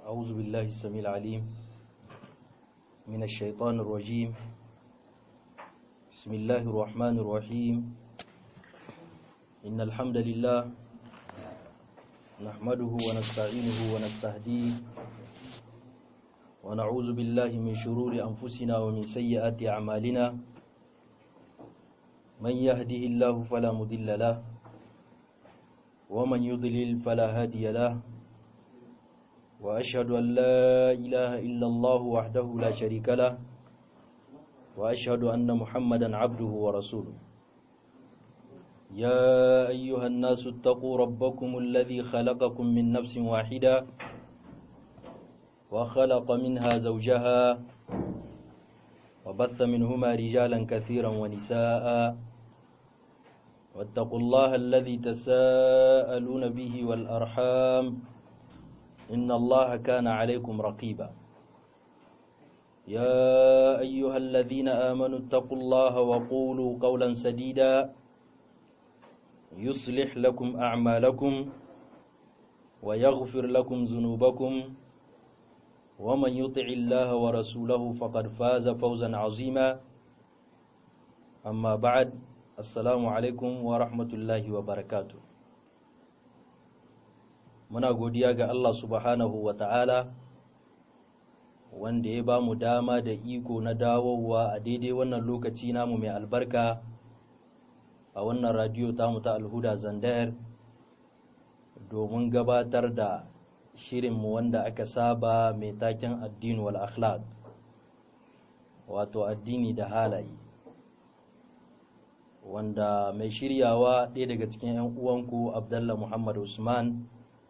أعوذ بالله السميع العليم من الشيطان الرجيم بسم الله الرحمن الرحيم إن الحمد لله نحمده ونستعينه ونستهديه ونعوذ بالله من شرور أنفسنا ومن سيئات أعمالنا من يهده الله فلا مضل له ومن يضلل فلا هادي له وأشهد أن لا إله إلا الله وحده لا شريك له وأشهد أن محمدا عبده ورسوله يا أيها الناس اتقوا ربكم الذي خلقكم من نفس واحدة وخلق منها زوجها وبث منهما رجالا كثيرا ونساء واتقوا الله الذي تساءلون به والأرحام إن الله كان عليكم رقيبا يا أيها الذين آمنوا اتقوا الله وقولوا قولا سديدا يصلح لكم أعمالكم ويغفر لكم ذنوبكم ومن يطع الله ورسوله فقد فاز فوزا عظيما أما بعد السلام عليكم ورحمة الله وبركاته muna godiya ga Allah subhanahu wa ta'ala wanda ya ba mu dama da iko na dawowa a daidai wannan lokaci namu mai albarka a wannan radiyo tamu ta alhuda zandayar domin gabatar da shirinmu wanda aka saba mai taken addini wal akhlaq wato addini da halaye wanda mai shiryawa ɗaya daga cikin 'yan uwanku abdallah muhammad usman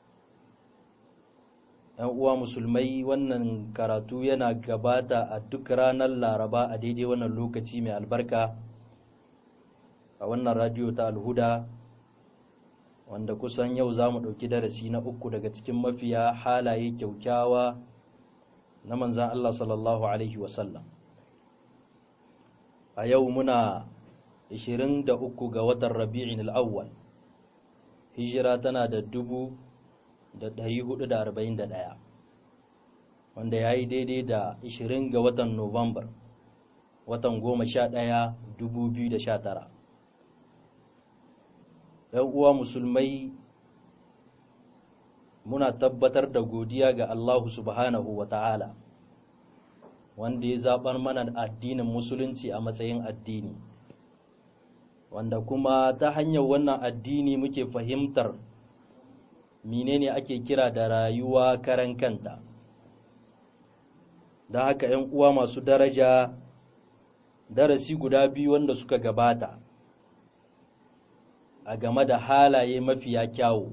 ‘yan uwa musulmai wannan karatu yana gabata a duk ranar laraba a daidai wannan lokaci mai albarka a wannan radiyo ta alhuda wanda kusan yau za mu ɗauki darasi na uku daga cikin mafiya halaye kyaukyawa na manzan Allah sallallahu Alaihi wasallam a yau muna 23 ga watan rabi'in al'awwal hijira tana da dubu da ɗari hudu da arba'in da ɗaya wanda ya yi daidai da ishirin ga watan Nuwambar watan goma sha ɗaya dubu biyu da sha tara uwa musulmai muna tabbatar da godiya ga Allahu subhanahu wa ta'ala wanda ya zaɓar mana addinin musulunci a matsayin addini wanda kuma ta hanyar wannan addini muke fahimtar menene ake kira da rayuwa karan kanta don haka ‘yan uwa masu daraja darasi guda biyu wanda suka gabata a game da halaye mafiya kyawu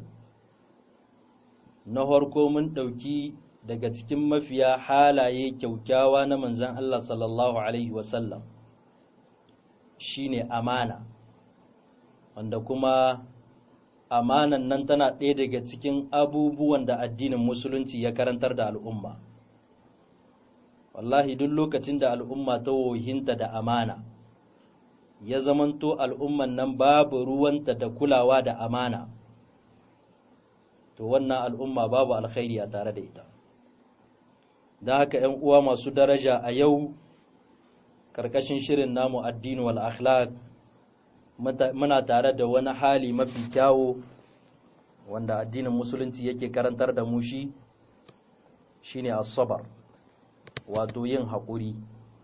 na farko mun ɗauki daga cikin mafiya halaye kyaukyawa na manzan Allah sallallahu Alaihi wasallam shine amana wanda kuma amanan nan tana ɗaya daga cikin abubuwan da addinin musulunci ya karantar da al'umma wallahi duk lokacin da al'umma ta wohinta da amana ya zamanto al'umman nan babu ruwanta da kulawa da amana to wannan al'umma babu alkhairi a tare da ita don haka ‘yan uwa masu daraja a yau ƙarƙashin shirin namu addini wal akhlaq muna tare da wani hali mafi kyawo wanda addinin musulunci yake karantar da mu shi shine asabar wato yin haƙuri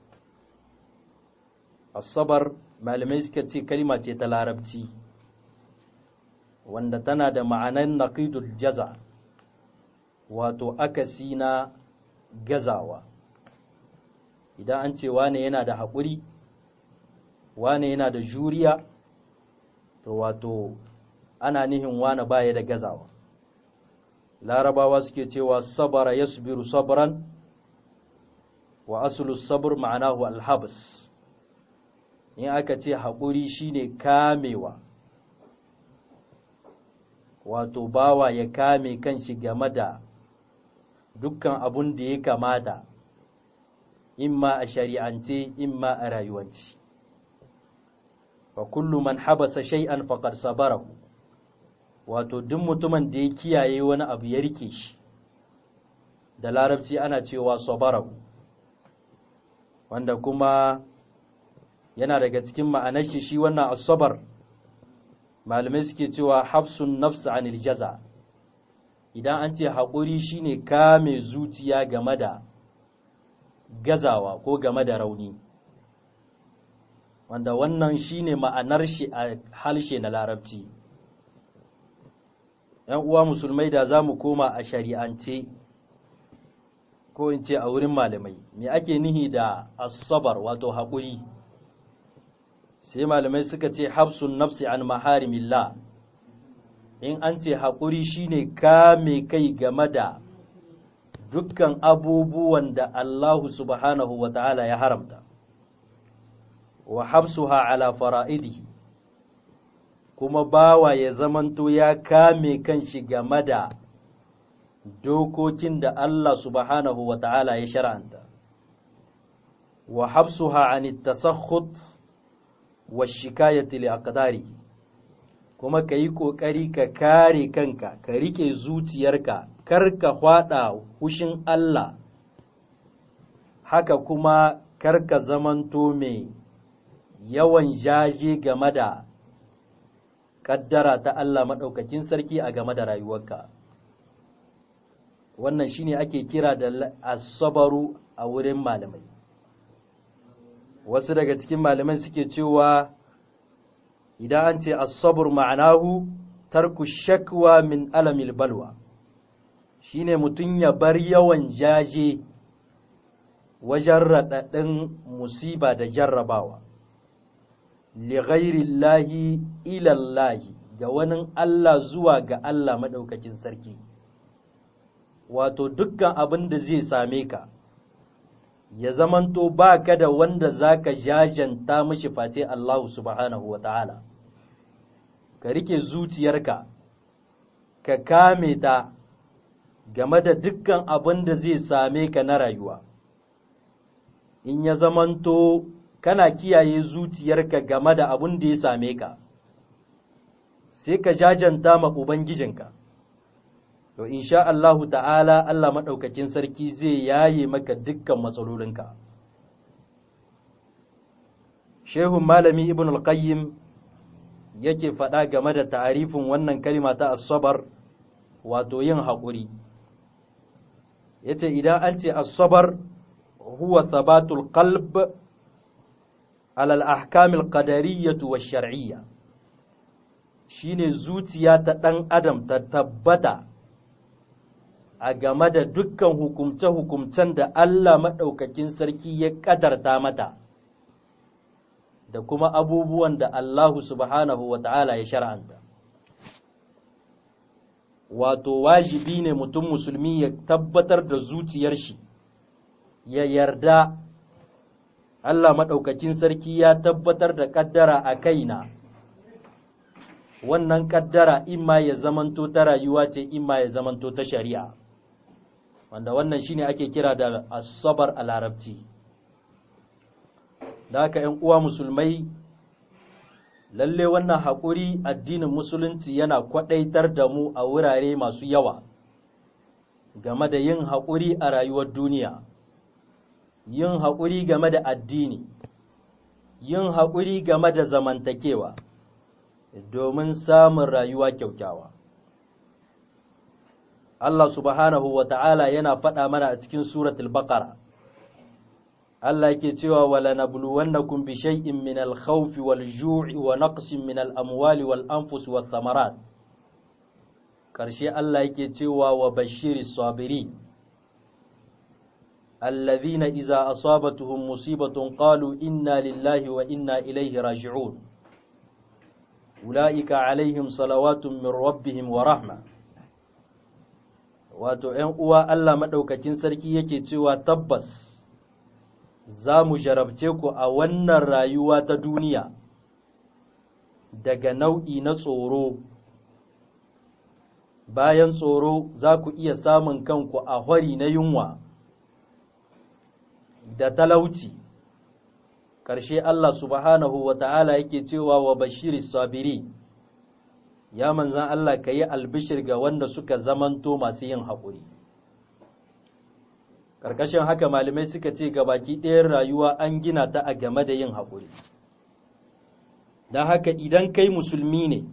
asabar malamai suka ce kalma ce ta larabci wanda tana da ma'anan naqidul jaza wato akasi na gazawa idan an ce wane yana da haƙuri wane yana da juriya to wato ana nihin wane baya da gazawa larabawa suke cewa sabara yasbiru sabran wa aslu sabr ma'anahu alhabs in aka ce haƙuri shine kamewa wato bawa ya kame kanshi game da dukkan abun da ya kamata imma a shari'ance imma a rayuwanci fa kullu man habasa shay'an faqad sabarahu wato duk mutumin da ya kiyaye wani abu ya rike shi da larabci ana cewa sabarahu wanda kuma yana daga cikin ma'anar shi shi wannan asabar malamai suke cewa hafsun nafsu anil jaza idan an ce haƙuri shine kame zuciya game da gazawa ko game da rauni wanda wannan shine ma'anar shi a halshe na larabci ‘yan uwa musulmai da za mu koma a shari'ance ko in ce a wurin malamai me ake nihi da asabar wato haƙuri sai malamai suka ce hafsun nafsi an maharimillah in an ce haƙuri shine kame kai game da dukkan abubuwan da Allahu subhanahu wa ta'ala ya haramta wa hafsuha ala fara'idihi kuma bawa ya zamanto ya kame kanshi game da dokokin da Allah subhanahu wa ta'ala ya shara'anta wa hafsuha an tasakhut wa shikayati li aqdarihi kuma ka yi ƙoƙari ka kare kanka ka riƙe zuciyarka kar ka hwaɗa hushin Allah haka kuma kar ka zamanto mai yawan jaje game da ƙaddara ta Allah maɗaukakin sarki a game da rayuwarka wannan shine ake kira da asabaru a wurin malamai wasu daga cikin malamai suke cewa idan an ce asabur ma'anahu tarku shakwa min alamil balwa shine mutum ya bar yawan jaje wajen raɗaɗin musiba da jarrabawa li ghairillahi ilallahi ga wani Allah zuwa ga Allah maɗaukakin sarki wato dukkan abin da zai same ka ya zamanto ba ka da wanda za ka jajanta mashi face Allah subhanahu wa ta'ala ka rike zuciyarka ka kame ta game da dukkan abin da zai same ka na rayuwa in ya zamanto kana kiyaye zuciyarka game da abin da ya same ka sai ka jajanta ma ubangijinka to insha Allahu ta'ala Allah maɗaukakin sarki zai yaye maka dukkan matsalolinka Shehun malami Ibn al-Qayyim yake faɗa game da ta'arifin wannan kalima ta asabar wato yin haƙuri yace idan an ce asabar huwa thabatul qalb ala al-ahkam al-qadariyyah wa shar'iyyah shine zuciya ta ɗan adam ta tabbata a game da dukkan hukumce-hukumcen da Allah maɗaukakin sarki ya ƙadarta mata da kuma abubuwan da Allahu subhanahu wa ta'ala ya shar'anta. Wato, wajibi ne mutum musulmi ya tabbatar da zuciyar shi, ya yarda Allah maɗaukakin sarki ya tabbatar da ƙaddara a kaina. Wannan ƙaddara imma ya zamanto ta rayuwa ce, imma ya zamanto ta shari'a. wanda wannan shine ake kira da asabar a larabci da haka ‘yan uwa musulmai lalle wannan haƙuri addinin musulunci yana kwaɗaitar da mu a wurare masu yawa game da yin haƙuri a rayuwar duniya yin haƙuri game da addini yin haƙuri game da zamantakewa domin samun rayuwa kyaukyawa Allah subhanahu wa ta'ala yana faɗa mana a cikin suratul baqara Allah yake cewa wala nabluwannakum bi shay'in min al-khawfi wal-ju'i wa naqsin min al-amwali wal-anfus wath-thamarat karshe Allah yake cewa wa bashiris sabirin alladhina idza asabatuhum musibatun qalu inna lillahi wa inna ilayhi raji'un ulaika alaihim salawatun min rabbihim wa rahmah wato ‘yan uwa Allah maɗaukakin sarki yake cewa tabbas za mu jarabce ku a wannan rayuwa ta duniya daga nau'i na tsoro bayan tsoro za ku iya samun kanku a hori na yunwa da talauci ƙarshe Allah subhanahu wa ta'ala yake cewa wa bashiri sabiri ya manzan Allah ka yi albishir ga wanda suka zamanto masu yin haƙuri ƙarƙashin haka malamai suka ce baki ɗayan rayuwa an gina ta a game da yin haƙuri don haka idan kai musulmi ne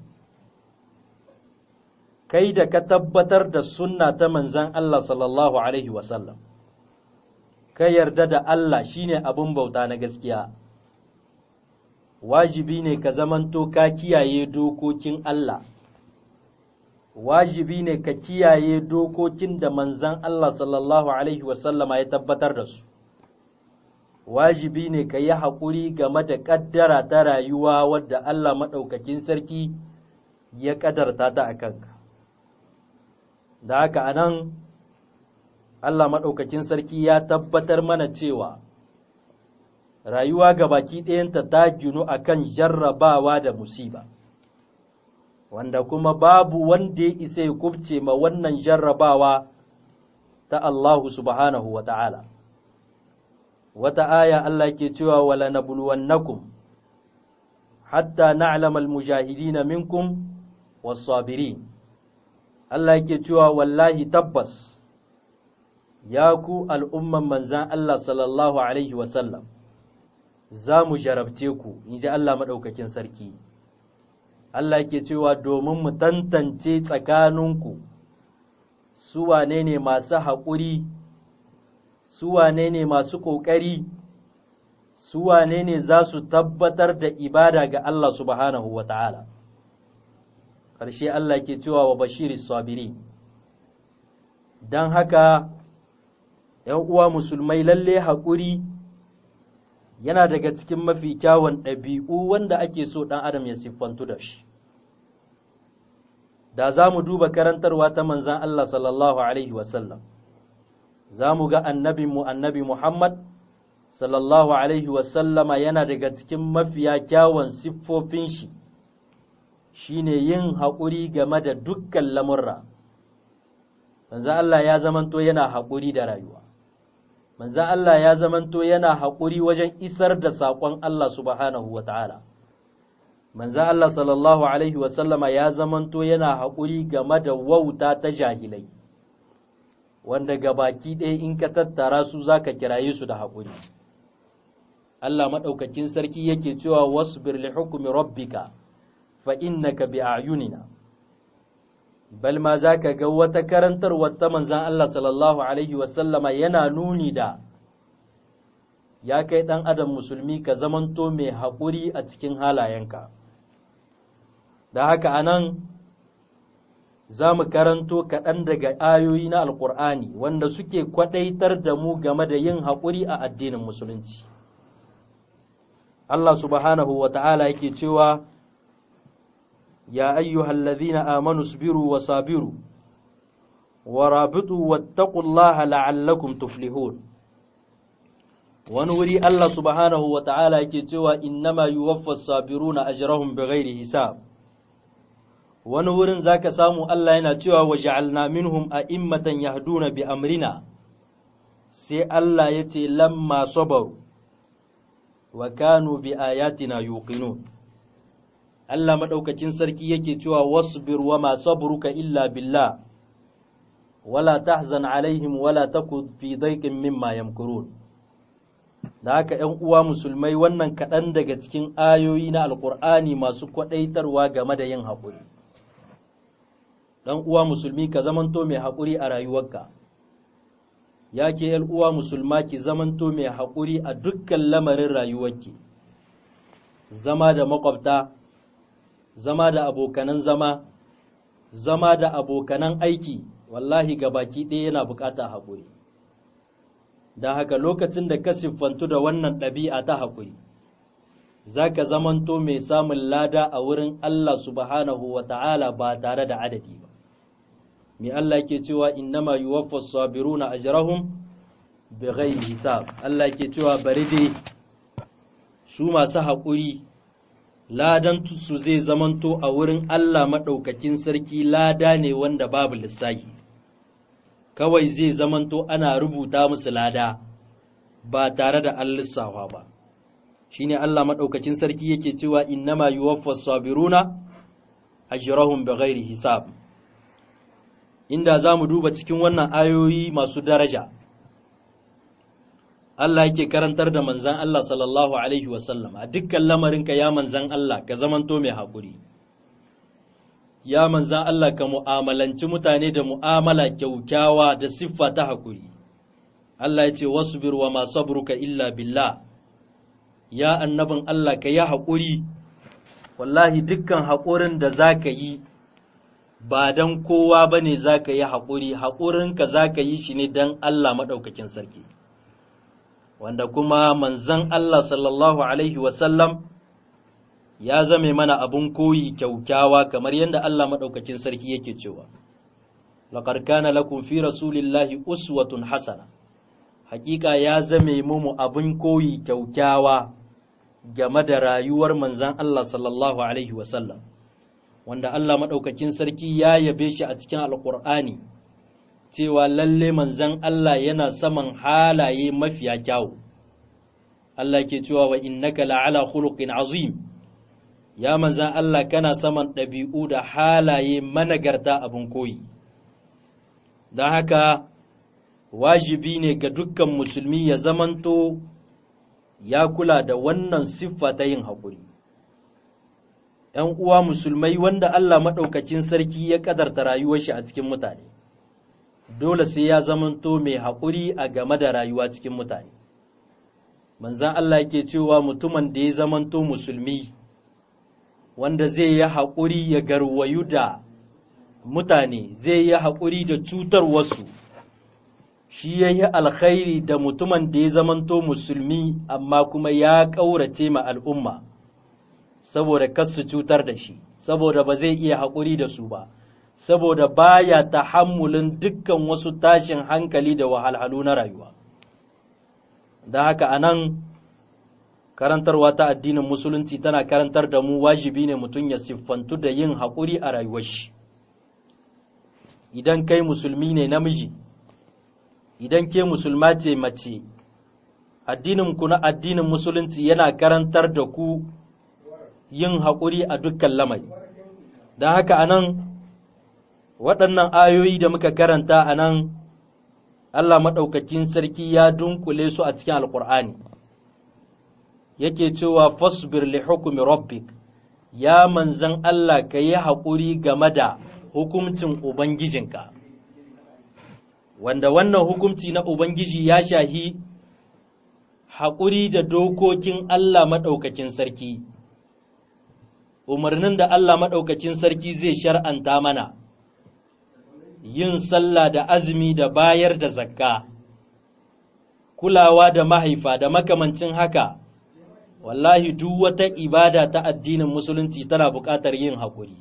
kai da ka tabbatar da sunna ta manzan Allah sallallahu Alaihi wasallam ka yarda da Allah shine abin bauta na gaskiya wajibi ne ka zamanto ka kiyaye dokokin Allah wajibi ne ka kiyaye dokokin da manzan Allah sallallahu Alaihi wasallama ya tabbatar da su wajibi ne ka yi haƙuri game da ƙaddara ta rayuwa wadda Allah maɗaukakin sarki ya ƙadarta ta a kanka da haka a nan Allah maɗaukakin sarki ya tabbatar mana cewa rayuwa ga baki ɗayanta ta ginu a kan jarrabawa da musiba wanda kuma babu wanda ya isa ya kubce ma wannan jarrabawa ta Allahu subhanahu wa ta'ala wata aya Allah ke cewa wala nabluwannakum hatta na'lamal mujahidina minkum was-sabirin Allah yake cewa wallahi tabbas ya ku al'umman manzan Allah sallallahu Alaihi wasallam za mu jarabce ku, in ji Allah maɗaukakin sarki. Allah yake cewa domin mu tantance tsakaninku su wane ne masu haƙuri, su wane ne masu ƙoƙari, su wane ne za su tabbatar da ibada ga Allah subhanahu wa ta'ala. ƙarshe Allah ke cewa wa bashiri sabiri don haka ‘yan uwa musulmai lalle haƙuri yana daga cikin mafi kyawun ɗabi'u wanda ake so ɗan adam ya siffantu da shi da za mu duba karantarwa ta manzan Allah sallallahu Alaihi wasallam za mu ga annabinmu annabi Muhammad sallallahu Alaihi wasallama yana daga cikin mafiya kyawun siffofin shi shine yin haƙuri game da dukkan lamurra manzo Allah ya zamanto yana haƙuri da rayuwa manzo Allah ya zamanto yana haƙuri wajen isar da saƙon Allah subhanahu wata'ala manzo Allah sallallahu alaihi wasallama ya zamanto yana haƙuri game da wauta ta jahilai wanda gabaki ɗaya in ka tattara su zaka kiraye su da haƙuri Allah maɗaukakin sarki yake cewa wasbir li hukmi rabbika fa innaka bi a'yunina bal ma zaka ga wata karantarwar ta manzon Allah sallallahu alaihi wasallama yana nuni da ya kai dan adam musulmi ka zamanto mai haƙuri a cikin halayenka da haka anan za mu karanto kaɗan daga ayoyi na alƙur'ani wanda suke kwaɗaitar da mu game da yin haƙuri a addinin musulunci Allah subhanahu wa ta'ala yake cewa يا أيها الذين آمنوا اصبروا وصابروا ورابطوا واتقوا الله لعلكم تفلحون ونوري الله سبحانه وتعالى كتوى إنما يوفى الصابرون أجرهم بغير حساب ونور ذاك سامو الله ينتوى وجعلنا منهم أئمة يهدون بأمرنا سي الله يتي لما صبروا وكانوا بآياتنا يوقنون Allah maɗaukacin sarki yake cewa wasbir wa ma sabruka illa billah wala tahzan alaihim wala taku fi daiqin mimma yamkurun da haka ‘yan uwa musulmai wannan kaɗan daga cikin ayoyi na alƙur'ani masu kwaɗaitarwa game da yin haƙuri ɗan uwa musulmi ka zamanto mai haƙuri a rayuwarka ya ke ‘yan uwa musulma ki zamanto mai haƙuri a dukkan lamarin rayuwarki zama da makwabta zama da abokanan zama, zama da abokanan aiki, wallahi ga baki ɗaya yana bukata haƙuri. Da haka lokacin da ka siffantu da wannan ɗabi'a ta haƙuri, za ka zamanto mai samun lada a wurin Allah subhanahu wa ta'ala ba tare da adadi ba. Me Allah ke cewa innama yuwaffa sabiruna ajrahum bi ghairi hisab. Allah ke cewa bari dai su masu haƙuri ladan su zai zamanto a wurin Allah maɗaukakin sarki lada ne wanda babu lissahi, kawai zai zamanto ana rubuta musu lada ba tare da an lissawa ba. Shi ne Allah maɗaukakin sarki yake cewa innama yuwaffa sabiruna ajrahum bi ghairi hisab. Inda za mu duba cikin wannan ayoyi masu daraja, Allah yake karantar da manzan Allah sallallahu alaihi wasallam a dukkan lamarinka ya manzan Allah ka zamanto mai haƙuri ya manzan Allah ka mu'amalanci mutane da mu'amala kyaukyawa da siffa ta haƙuri Allah ya ce wasbir wa ma sabruka illa billah ya annabin Allah ka yi haƙuri wallahi dukkan haƙurin da za ka yi ba don kowa ba ne za ka yi haƙuri haƙurinka za ka yi shi ne don Allah maɗaukakin sarki wanda kuma manzan Allah sallallahu Alaihi wasallam ya zame mana abun koyi kyaukyawa kamar yadda Allah maɗaukakin sarki yake cewa laƙar kana lakum fi rasulillahi uswatun hasana hakika ya zame mu abun koyi kyaukyawa game da rayuwar manzan Allah sallallahu Alaihi wasallam wanda Allah maɗaukakin sarki ya yabe shi a cikin alƙur'ani cewa lalle manzan Allah yana saman halaye mafiya kyawu Allah ke cewa wa innaka la'ala khuluqin azim ya manzan Allah kana saman ɗabi'u da halaye managarta abin koyi don haka wajibi ne ga dukkan musulmi ya zamanto ya kula da wannan siffa ta yin haƙuri ‘yan uwa musulmai wanda Allah maɗaukacin sarki ya ƙadarta rayuwar shi a cikin mutane, dole sai ya zamanto mai haƙuri a game da rayuwa cikin mutane. Manzan Allah ke cewa mutumin da ya zamanto musulmi, wanda zai yi haƙuri ya garwayu da mutane, zai yi haƙuri da cutar wasu, shi ya yi alkhairi da mutumin da ya zamanto musulmi amma kuma ya ƙaurace ma al'umma. saboda kas su cutar da shi saboda ba zai iya haƙuri da su ba saboda baya tahammulin dukkan wasu tashin hankali da wahalhalu na rayuwa da haka anan karantarwa ta addinin musulunci tana karantar da mu wajibi ne mutum ya siffantu da yin haƙuri a rayuwar shi idan kai musulmi ne namiji idan ke musulma ce mace addinin ku na addinin musulunci yana karantar da ku yin haƙuri a dukkan lamari don haka a nan waɗannan ayoyi da muka karanta a nan Allah maɗaukakin sarki ya dunkule su a cikin alƙur'ani yake cewa fasbir li hukumi rabbik ya manzan Allah ka yi haƙuri game da hukuncin Ubangijinka wanda wannan hukunci na Ubangiji ya shahi haƙuri da dokokin Allah maɗaukakin sarki umarnin da Allah maɗaukacin sarki zai shar'anta mana, yin sallah da azumi da bayar da zakka, kulawa da mahaifa da makamancin haka, wallahi duk wata ibada ta addinin musulunci tana buƙatar yin haƙuri.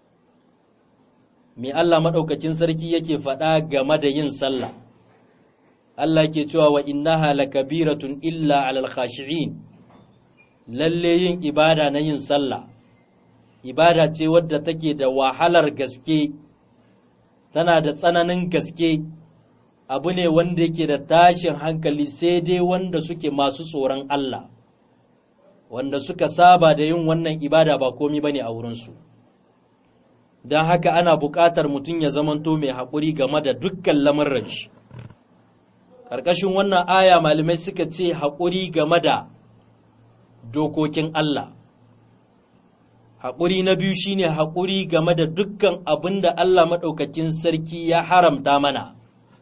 Me Allah maɗaukacin sarki yake faɗa game da yin sallah, Allah ke cewa wa innaha lakabiratun illa alal khashi'in lalle yin ibada na yin sallah. ibada ce wadda take da wahalar gaske tana da tsananin gaske abu ne wanda yake da tashin hankali sai dai wanda suke masu tsoron Allah wanda suka saba da yin wannan ibada ba komi bane a wurinsu don haka ana buƙatar mutum ya zamanto mai haƙuri game da dukkan lamarin shi ƙarƙashin wannan aya malamai suka ce haƙuri game da dokokin Allah haƙuri na biyu shine haƙuri game da dukkan abin da Allah maɗaukakin sarki ya haramta mana,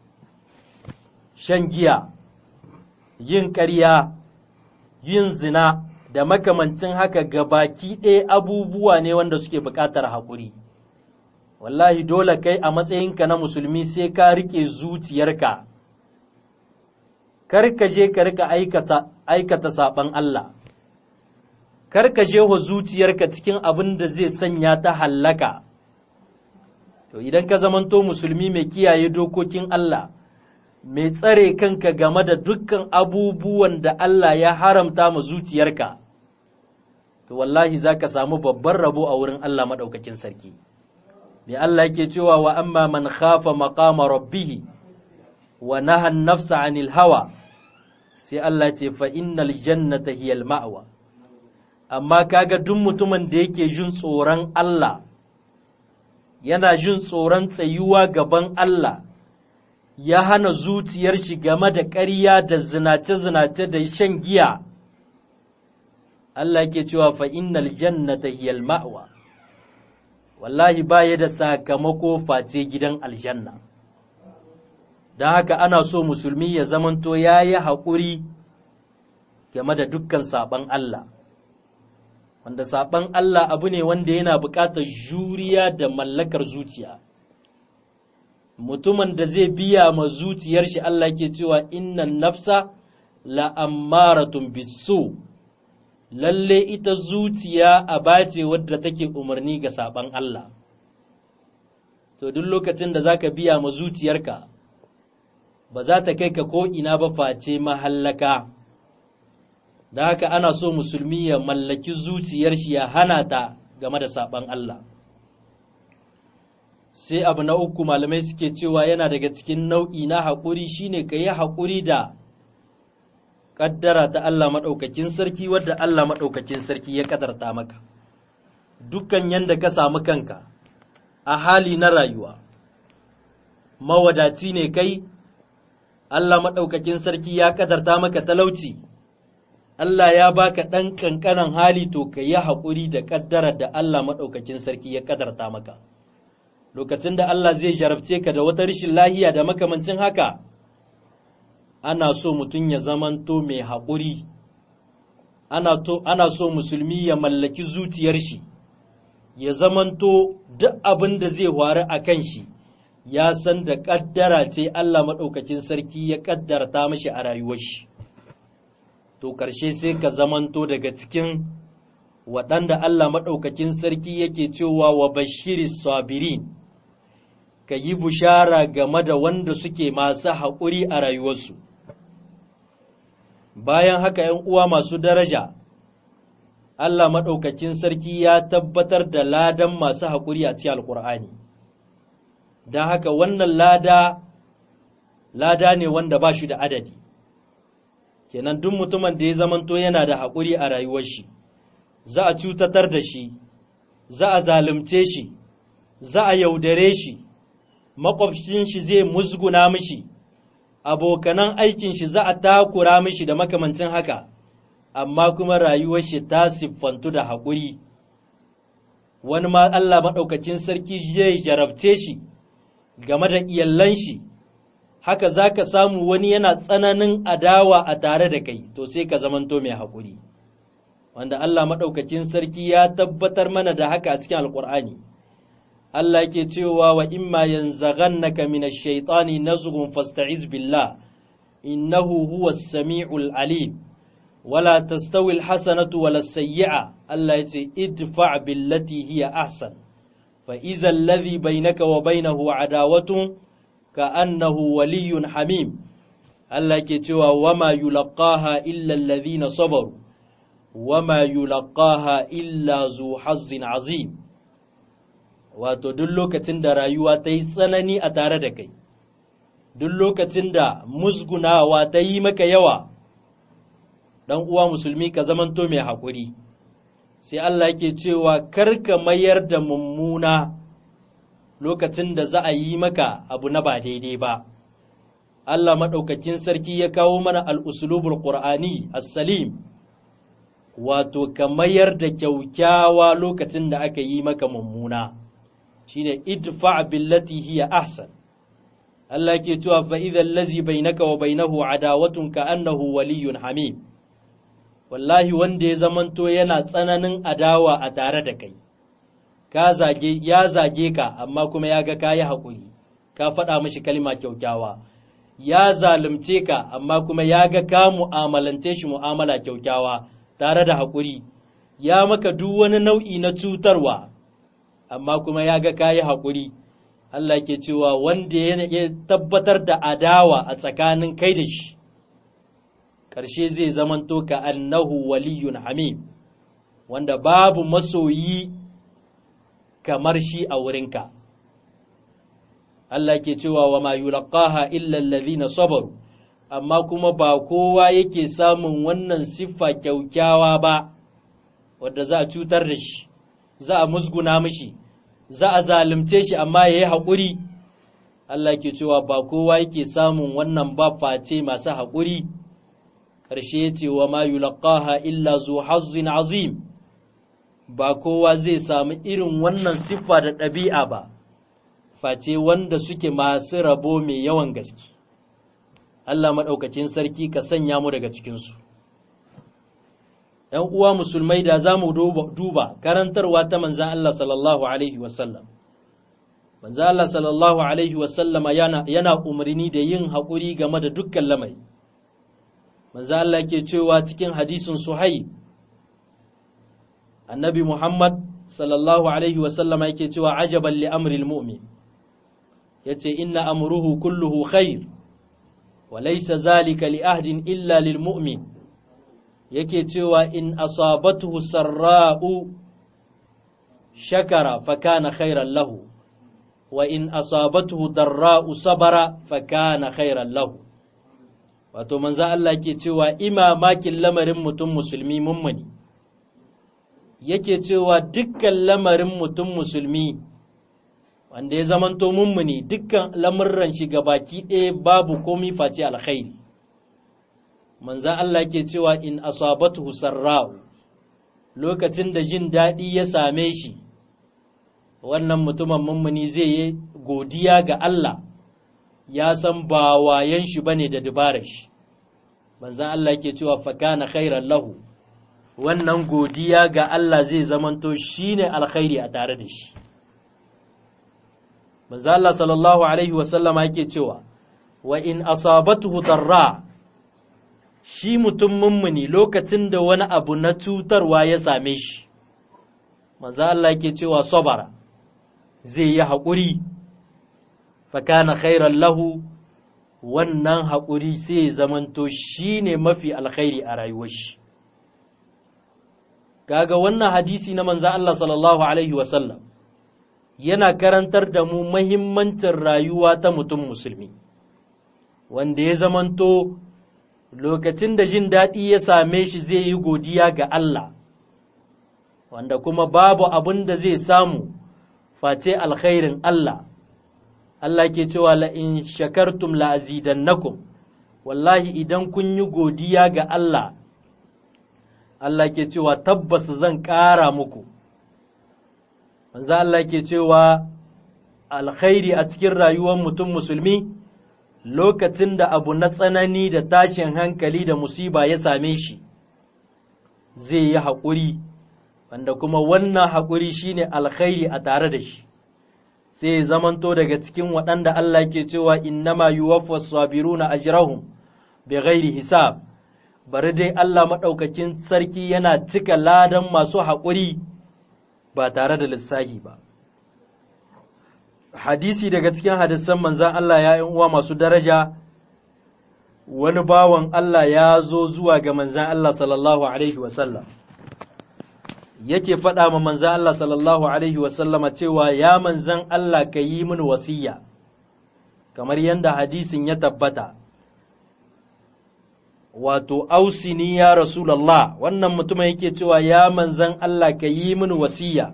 shan giya, yin ƙarya, yin zina da makamancin haka ga baki ɗaya abubuwa ne wanda suke buƙatar haƙuri. Wallahi dole kai a matsayinka na musulmi sai ka riƙe zuciyarka, kar ka je ka rika aikata saɓan Allah. kar ka je wa zuciyarka cikin abin da zai sanya ta hallaka. To idan ka zamanto musulmi mai kiyaye dokokin Allah, mai tsare kanka game da dukkan abubuwan da Allah ya haramta ma zuciyarka, to wallahi za ka samu babban rabo a wurin Allah maɗaukakin sarki. Mai Allah yake cewa wa amma man khafa maqama rabbihi wa nahan nafsa anil hawa, sai Allah ce fa innal jannata hiyal ma'wa. amma kaga duk mutumin da yake jin tsoron Allah yana jin tsoron tsayuwa gaban Allah ya hana zuciyar shi game da ƙarya da zinace-zinace da shan giya Allah ke cewa fa innal jannata hiyal ma'wa wallahi baya da sakamako face gidan aljanna don haka ana so musulmi ya zamanto ya yi haƙuri game da dukkan saɓan Allah wanda saɓan Allah abu ne wanda yana buƙatar juriya da mallakar zuciya mutumin da zai biya ma zuciyar shi Allah ke cewa innan nafsa la'ammaratun bisu lalle ita zuciya a bace wadda take umarni ga saɓan Allah to duk lokacin da zaka biya ma zuciyarka ba za ta kai ka ko ina ba face mahallaka da haka ana so musulmi ya mallaki zuciyar shi ya hana ta game da saɓan Allah sai abu na uku malamai suke cewa yana daga cikin nau'i na haƙuri shine ka yi haƙuri da ƙaddara ta Allah maɗaukakin sarki wadda Allah maɗaukakin sarki ya ƙadarta maka dukkan yanda ka samu kanka a hali na rayuwa mawadaci ne kai Allah maɗaukakin sarki ya ƙadarta maka talauci Allah ya baka ɗan ƙanƙanan hali to ka yi haƙuri da ƙaddarar da Allah maɗaukakin sarki ya ƙadarta maka lokacin da Allah zai jarabce ka da wata rashin lahiya da makamancin haka ana so mutum ya zamanto mai haƙuri ana, to, ana so musulmi ya mallaki zuciyar shi ya zamanto duk abin da zai faru a kan shi ya san da ƙaddara ce Allah maɗaukakin sarki ya ƙaddarta mashi a rayuwar shi to ƙarshe sai ka zamanto daga cikin waɗanda Allah maɗaukakin sarki yake cewa wa bashiri sabirin ka yi bushara game da wanda suke masu haƙuri a rayuwarsu bayan haka ‘yan uwa masu daraja Allah maɗaukakin sarki ya tabbatar da ladan masu haƙuri a cikin alƙur'ani don haka wannan lada lada ne wanda ba shi da adadi kenan duk mutumin da ya zamanto yana da haƙuri a rayuwar shi za a cutatar da shi za a zalunce shi za a yaudare shi makwabcin shi zai musguna mishi abokanan aikin shi za a takura mishi da makamancin haka amma kuma rayuwar shi ta siffantu da haƙuri wani ma Allah maɗaukacin sarki zai jarabce shi game da iyallan shi haka za ka samu wani yana tsananin adawa a tare da kai to sai ka zamanto mai haƙuri wanda Allah maɗaukacin sarki ya tabbatar mana da haka a cikin alƙur'ani Allah ke cewa wa imma yanzaghannaka minash shaitani nazghun fasta'iz billah innahu huwas sami'ul alim wala tastawi alhasanatu wala sayyi'a Allah yace idfa' billati hiya ahsan fa idza alladhi bainaka wa bainahu adawatun ka'annahu waliyyun hamim Allah ke cewa wama yulqaha illa alladhina sabaru wama yulqaha illa zu hazzin azim wato duk lokacin da rayuwa ta yi tsanani a tare da kai duk lokacin da musgunawa ta yi maka yawa ɗan uwa musulmi ka zamanto mai haƙuri sai Allah yake cewa kar ka mayar da mummuna lokacin da za a yi maka abu na ba daidai ba Allah maɗaukakin sarki ya kawo mana al'usulubul ƙur'ani as-salim wato ka mayar da kyaukyawa lokacin da aka yi maka mummuna shine idfa billati hiya ahsan Allah ke cewa fa idza allazi bainaka wa bainahu adawatun ka annahu waliyyun hamim wallahi wanda ya zamanto yana tsananin adawa a tare da kai ka zage ya zage ka amma kuma ya ga kayi hakuri ka faɗa mishi kalma kyaukyawa ya zalunce ka amma kuma ya ga ka mu'amalance shi mu'amala kyaukyawa tare da haƙuri ya maka duk wani nau'i na cutarwa amma kuma ya ga kayi haƙuri Allah ke cewa wanda ya tabbatar da adawa a tsakanin kai da shi ƙarshe zai zamanto ka annahu waliyun hamim wanda babu masoyi kamar shi a wurinka Allah ke cewa wa ma yulqaha illa allazina sabaru amma kuma ba kowa yake samun wannan siffa kyaukyawa ba wadda za a cutar da shi za a musguna mishi za a zalunce shi amma ya yi haƙuri Allah ke cewa ba kowa yake samun wannan ba face masu haƙuri ƙarshe ya ce wa ma yulaqaha illa zu hazzin azim ba kowa zai samu irin wannan siffa da ɗabi'a ba face wanda suke masu rabo mai yawan gaske Allah maɗaukacin sarki ka sanya mu daga cikinsu ‘yan uwa musulmai da za mu duba karantarwa ta manzan Allah sallallahu Alaihi wasallam manzan Allah sallallahu Alaihi wasallama yana umarni da yin haƙuri game da dukkan lamari manzan Allah ke cewa cikin hadisin suhai annabi Muhammad sallallahu Alaihi wasallama yake cewa ajaban li amril mu'min ya ce inna amruhu kulluhu khair wa laysa zalika li ahdin illa lil mu'min yake cewa in asabatuhu sarra'u shakara fakana khairan lahu wa in asabatuhu darra'u sabara fakana khairan lahu wato manzo Allah ke cewa imamakin lamarin mutum musulmi mummuni yake cewa dukkan lamarin mutum musulmi wanda ya zamanto mummuni dukkan lamurran shi baki ɗaya babu komi face alkhairi manzan Allah ke cewa in asabatuhu sarra'u lokacin da jin daɗi ya same shi wannan mutumin mummuni zai yi godiya ga Allah ya san ba wayan shi bane da dubarar shi manzan Allah ke cewa fakana khairan lahu wannan godiya ga Allah zai zamanto shine alkhairi a tare da shi manzan Allah sallallahu alaihi wasallama yake cewa wa in asabatuhu darra shi mutum mummuni lokacin da wani abu na cutarwa ya same shi, maza Allah ke cewa sabara zai yi haƙuri, fakana khairan lahu wannan haƙuri sai zamanto shi ne mafi alkhairi a rayuwar shi. Kaga wannan hadisi na manza Allah sallallahu Alaihi wasallam yana karantar da mu mahimmancin rayuwa ta mutum musulmi, wanda ya zamanto lokacin da jin daɗi ya same shi zai yi godiya ga Allah, wanda kuma babu abin da zai samu face alkhairin Allah. Allah ke cewa la'in shakartum la'azidannakum, wallahi idan kun yi godiya ga Allah, Allah ke cewa tabbas zan ƙara muku. Manzo Allah ke cewa alkhairi a cikin rayuwar mutum musulmi. lokacin da abu na tsanani da tashin hankali da musiba ya same shi zai yi haƙuri wanda kuma wannan haƙuri shine alkhairi a tare da shi sai ya zamanto daga cikin waɗanda Allah ke cewa innama yuwaffas sabiruna ajrahum bighairi hisab bari dai Allah maɗaukakin sarki yana cika ladan masu haƙuri ba tare da lissahi ba hadisi daga cikin hadisan manzan Allah ya uwa masu daraja wani bawan Allah ya zo zuwa ga manzan Allah sallallahu Alaihi wasallam yake faɗa ma manzan Allah sallallahu Alaihi wasallama cewa ya manzan Allah ka yi min wasiya kamar yadda hadisin ya tabbata wato ausini ya Rasulallah wannan mutumin yake cewa ya manzan Allah ka yi min wasiya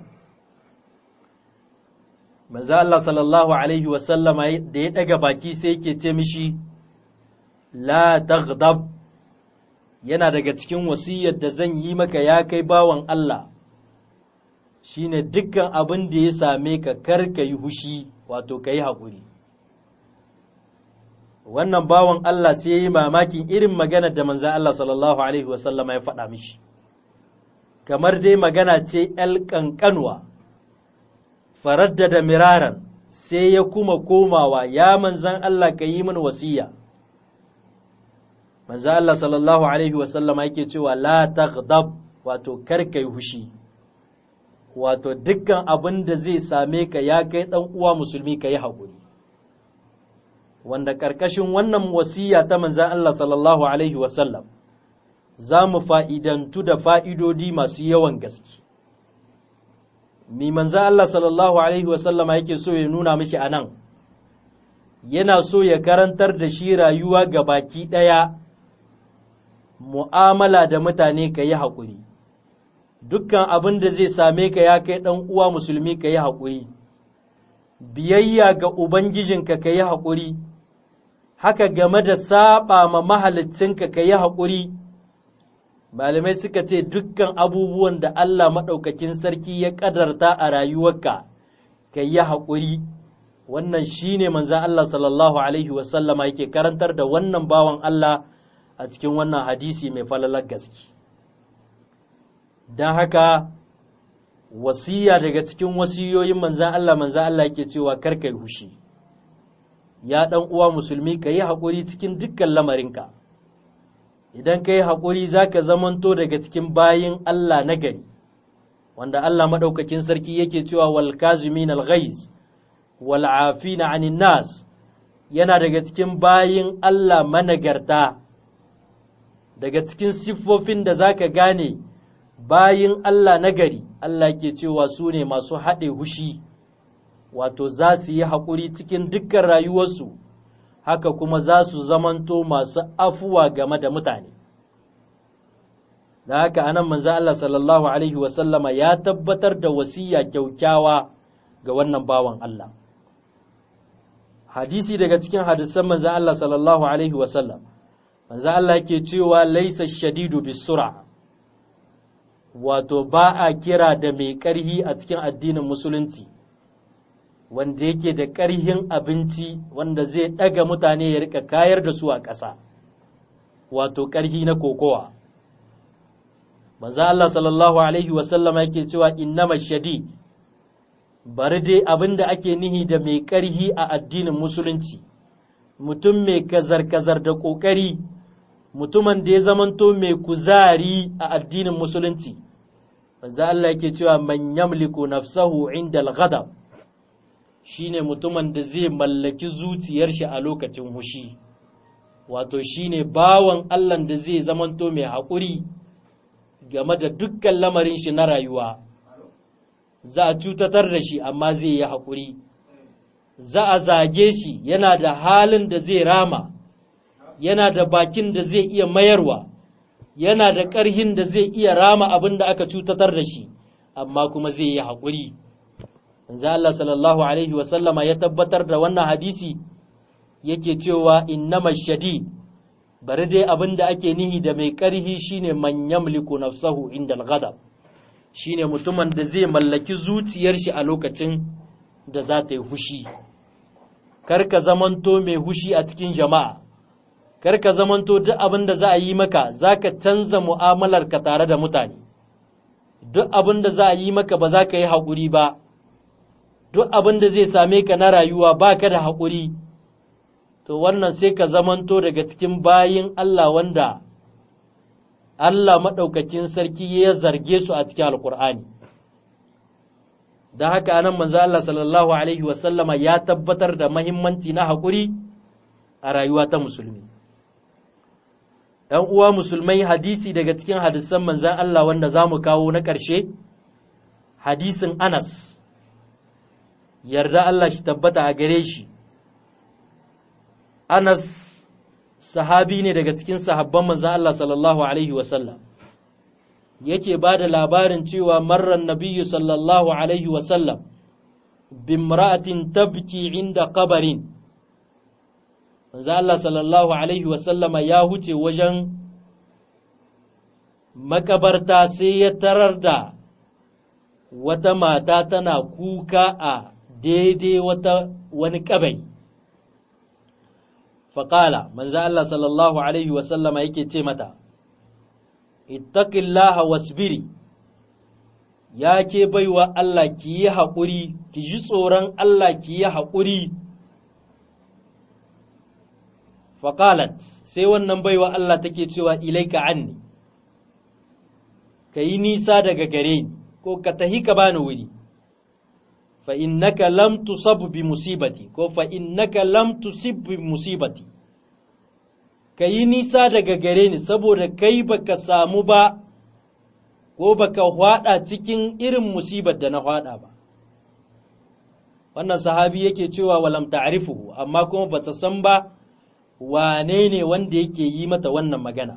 manzo Allah sallallahu alaihi wasallama da ya daga baki sai yake ce mishi la taghdab yana daga cikin wasiyar da zan yi maka ya kai bawan Allah shine dukkan abin da ya same ka kar ka yi hushi wato ka yi haƙuri wannan bawan Allah sai ya yi mamakin irin magana da manzo Allah sallallahu alaihi wasallama ya faɗa mishi kamar dai magana ce ‘yal ƙanƙanwa’ faraddada miraran sai ya kuma komawa ya manzan Allah ka yi min wasiya manzan Allah sallallahu alaihi wasallama yake cewa la taghdab wato kar kai hushi wato dukkan abin da zai same ka ya kai dan uwa musulmi ka yi haƙuri wanda ƙarƙashin wannan wasiya ta manzan Allah sallallahu alaihi wasallam za mu fa'idantu da fa'idodi masu yawan gaske mi manzo Allah sallallahu alaihi wasallama yake so ya nuna mishi a nan yana so ya karantar da shi rayuwa ga baki ɗaya mu'amala da mutane ka yi haƙuri dukkan abin da zai same ka ya kai ɗan uwa musulmi ka yi haƙuri biyayya ga Ubangijinka ka yi haƙuri, haka game da saɓa ma mahalicinka ka yi haƙuri, malamai suka ce dukkan abubuwan da Allah maɗaukakin sarki ya ƙadarta a rayuwarka ka yi haƙuri, wannan shi ne manzan Allah sallallahu Alaihi wasallama yake karantar da wannan bawan Allah a cikin wannan hadisi mai falalar gaske. Don haka, wasiya daga cikin wasiyoyin manzan Allah manzan Allah yake cewa karka yi hushi ya ɗan uwa musulmi ka yi haƙuri cikin dukkan lamarinka idan ka yi haƙuri za ka zamanto daga cikin bayin Allah na gari wanda Allah maɗaukakin sarki yake cewa wal kazimin al ghaiz wal afina anin nas yana daga cikin bayin Allah managarta daga cikin siffofin da za ka gane bayin Allah nagari Allah ke cewa su ne masu haɗe hushi wato za su yi haƙuri cikin dukkan rayuwarsu haka kuma za su zamanto masu afuwa game da mutane da haka anan manzo Allah sallallahu alaihi wasallama ya tabbatar da wasiya kyaukyawa ga wannan bawan Allah hadisi daga cikin hadisan manzo Allah sallallahu alaihi wasallam manzo Allah ke cewa laisa shadidu bisura wato ba a kira da mai ƙarhi a cikin addinin musulunci wanda yake da ƙarhin abinci wanda zai ɗaga mutane ya rika kayar da su a ƙasa wato ƙarhi na kokowa manzo Allah sallallahu alaihi wasallama yake cewa innama shadid bari dai abin da ake nihi da mai ƙarhi a addinin musulunci mutum mai kazar-kazar da ƙoƙari mutumin da ya zamanto mai kuzari a addinin musulunci manzo Allah yake cewa man yamliku nafsahu inda al-ghadab shine mutumin da zai mallaki zuciyar shi a lokacin hushi wato shine bawan Allah da zai zamanto mai haƙuri game da dukkan lamarin shi na rayuwa za a cutatar da shi amma zai yi haƙuri za a zage shi yana da halin da zai rama yana da bakin da zai iya mayarwa yana da ƙarhin da zai iya rama abin da aka cutatar da shi amma kuma zai yi haƙuri manzo Allah sallallahu alaihi wasallama ya tabbatar da wannan hadisi yake cewa innama shadid bari dai abin da ake nihi da mai ƙarhi shine man yamliku nafsahu inda al-ghadab shine mutumin da zai mallaki zuciyar shi a lokacin da za ta yi hushi kar ka zamanto mai hushi a cikin jama'a kar ka zamanto duk abin da za a yi maka za ka canza mu'amalar ka tare da mutane duk abin da za a yi maka ba za ka yi haƙuri ba duk abin da zai same ka na rayuwa ba ka da haƙuri to wannan sai ka zamanto daga cikin bayin Allah wanda Allah maɗaukakin sarki ya zarge su a cikin alkur'ani da haka anan manzo Allah sallallahu alaihi wasallama ya tabbatar da mahimmanci na haƙuri a rayuwa ta musulmi ‘yan uwa musulmai hadisi daga cikin hadisan manzan Allah wanda za mu kawo na ƙarshe hadisin Anas yarda Allah shi tabbata a gare shi Anas sahabi ne daga cikin sahabban manzan Allah sallallahu alaihi wasallam yake ba da labarin cewa marran nabiyyu sallallahu alaihi wasallam bimra'atin tabki inda kabarin manzo Allah sallallahu alaihi wasallama ya huce wajen makabarta sai ya tarar da wata mata tana kuka a daidai wata wani kabai faƙala manzo Allah sallallahu alaihi wasallama yake ce mata ittaqillaha wasbiri ya ke baiwa Allah ki yi haƙuri ki ji tsoron Allah ki yi haƙuri faƙalat sai wannan baiwa Allah take cewa ilaika anni ka yi nisa daga gare ni ko ka tahi ka bani wuri fa innaka lam tusab bi musibati ko fa innaka lam tusib bi musibati ka yi nisa daga gare ni saboda kai baka samu ba ko baka hwada cikin irin musibar da na hwada ba wannan sahabi yake cewa walam ta'rifuhu amma kuma bata san ba wane ne wanda yake yi mata wannan magana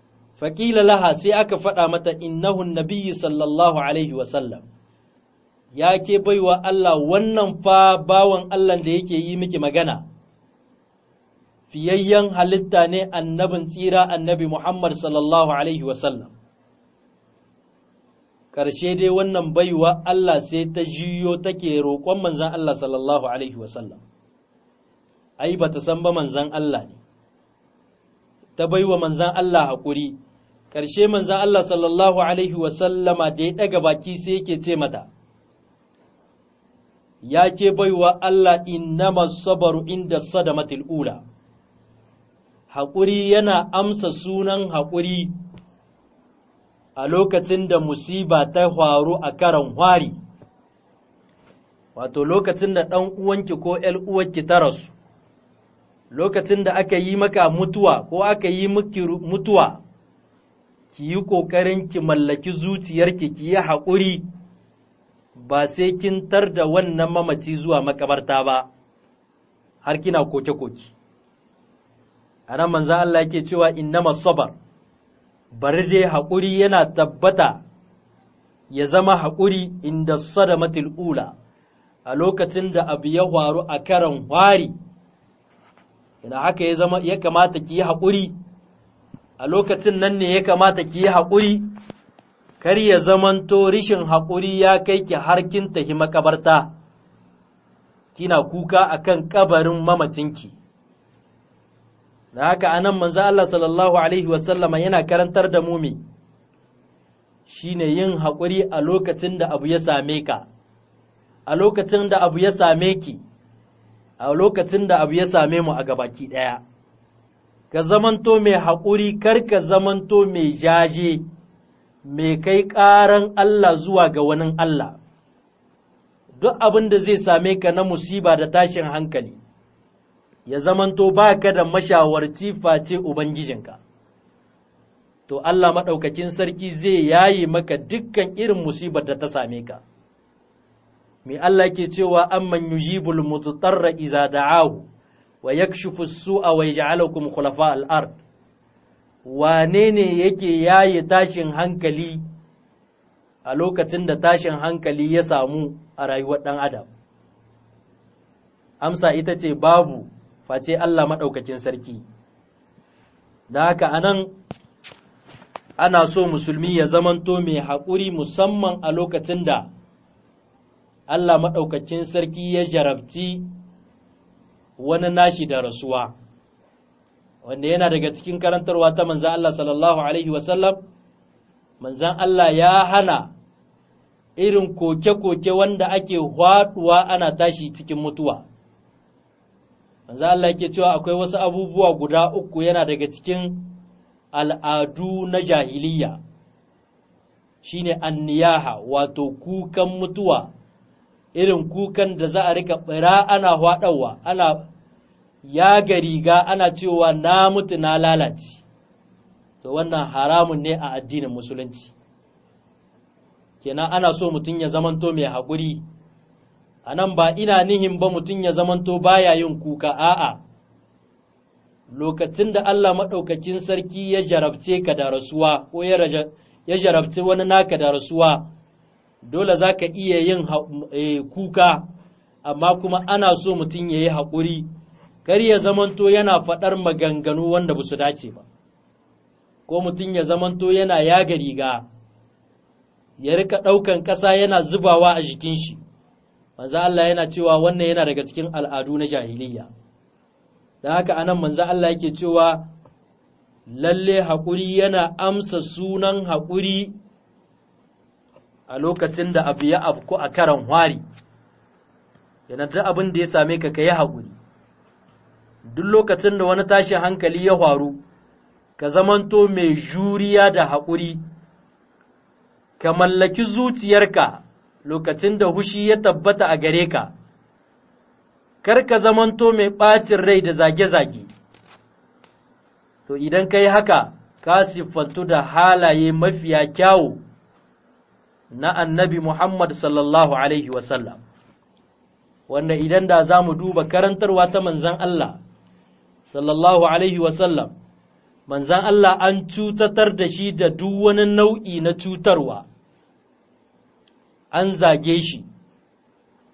faƙila laha sai aka faɗa mata innahun nabiyyu sallallahu alaihi wasallam ya ke baiwa Allah wannan fa bawan Allah da yake yi miki magana fiyayyen halitta ne annabin tsira annabi Muhammad sallallahu Alaihi wasallam. Ƙarshe dai wannan baiwa Allah sai ta jiyo take roƙon manzan Allah sallallahu Alaihi wasallam. Ai, ba ta san ba manzan Allah ne, ta baiwa manzan Allah haƙuri, ƙarshe manzan Allah sallallahu Alaihi wasallama da ya ɗaga baki sai yake ce mata. Ya ke baiwa Allah innama sabaru inda sadamatil ula. haƙuri yana amsa sunan haƙuri a lokacin da musiba ta faru a karan hwari, wato lokacin da ɗan uwanki ko ‘yar uwanki ta rasu, lokacin da aka yi maka mutuwa ko aka yi miki mutuwa, ki yi ƙoƙarin ki mallaki zuciyarki ki yi haƙuri ba sai kin tar da wannan mamaci zuwa makabarta ba, har kina koke-koke. a nan manzan Allah yake cewa innama sabar bari dai haƙuri yana tabbata ya zama haƙuri inda sadamatul ula a lokacin da abu ya faru a karan hwari ina haka ya zama ya kamata ki yi haƙuri a lokacin nan ne ya kamata ki yi haƙuri kar ya zamanto rishin haƙuri ya kai ki har kin tafi makabarta kina kuka akan kabarin mamacinki da haka anan manzo Allah sallallahu alaihi wasallama yana karantar da mu me shine yin haƙuri a lokacin da abu ya same ka a lokacin da abu ya same ki a lokacin da abu ya same mu a gabaki ɗaya ka zamanto mai haƙuri kar ka zamanto mai jaje mai kai ƙaran Allah zuwa ga wani Allah duk abin da zai same ka na musiba da tashin hankali ya zamanto ba ka da mashawarci face Ubangijinka. To Allah maɗaukakin sarki zai yaye maka dukkan irin musibar da ta same ka. Me Allah ke cewa amman yujibul mututarra iza da'ahu wa yakshifu su'a wa yaj'alukum khulafa al-ard wane ne yake yaye tashin hankali a lokacin da tashin hankali ya samu a rayuwar ɗan adam amsa ita ce babu face Allah maɗaukakin sarki. Da haka anan ana so musulmi ya zamanto mai haƙuri musamman a lokacin da Allah maɗaukakin sarki ya jarabci wani nashi da rasuwa, wanda yana daga cikin karantarwa ta manzan Allah sallallahu Alaihi wasallam, manzan Allah ya hana irin koke-koke wanda ake hwaɗuwa ana tashi cikin mutuwa. manzo Allah yake cewa akwai wasu abubuwa guda uku yana daga cikin al'adu na jahiliya shine anniyaha wato kukan mutuwa irin kukan da za a rika bira ana hwadawa ana yaga riga ana cewa na mutu na lalace to wannan haramun ne a addinin musulunci kenan ana so mutum ya zamanto mai haƙuri a nan ba ina nihin ba mutum ya zamanto baya yin kuka a'a lokacin da Allah maɗaukakin sarki ya jarabce ka da rasuwa ko ya jarabce wani naka da rasuwa dole za ka iya yin kuka amma kuma ana so mutum ya yi haƙuri kar ya zamanto yana faɗar maganganu wanda ba su dace ba ko mutum ya zamanto yana yaga riga ya rika ɗaukan ƙasa yana zubawa a jikin shi manzo Allah yana cewa wannan yana daga cikin al'adu na jahiliya da haka anan manzo Allah yake cewa lalle haƙuri yana amsa sunan haƙuri a lokacin da abu ya afku a karan hwari yana duk abin da ya same ka yi haƙuri duk lokacin da wani tashin hankali ya faru ka zamanto mai juriya da haƙuri ka mallaki zuciyarka lokacin da hushi ya tabbata a gare ka, kar ka zamanto mai ɓacin rai da zage-zage, to idan ka yi haka, ka siffantu da halaye mafiya kyawu na annabi Muhammad sallallahu Alaihi wasallam, wanda idan da za mu duba karantarwa ta manzan Allah, sallallahu Alaihi wasallam, manzan Allah an cutatar da shi da duk wani nau'i na cutarwa. an zage shi,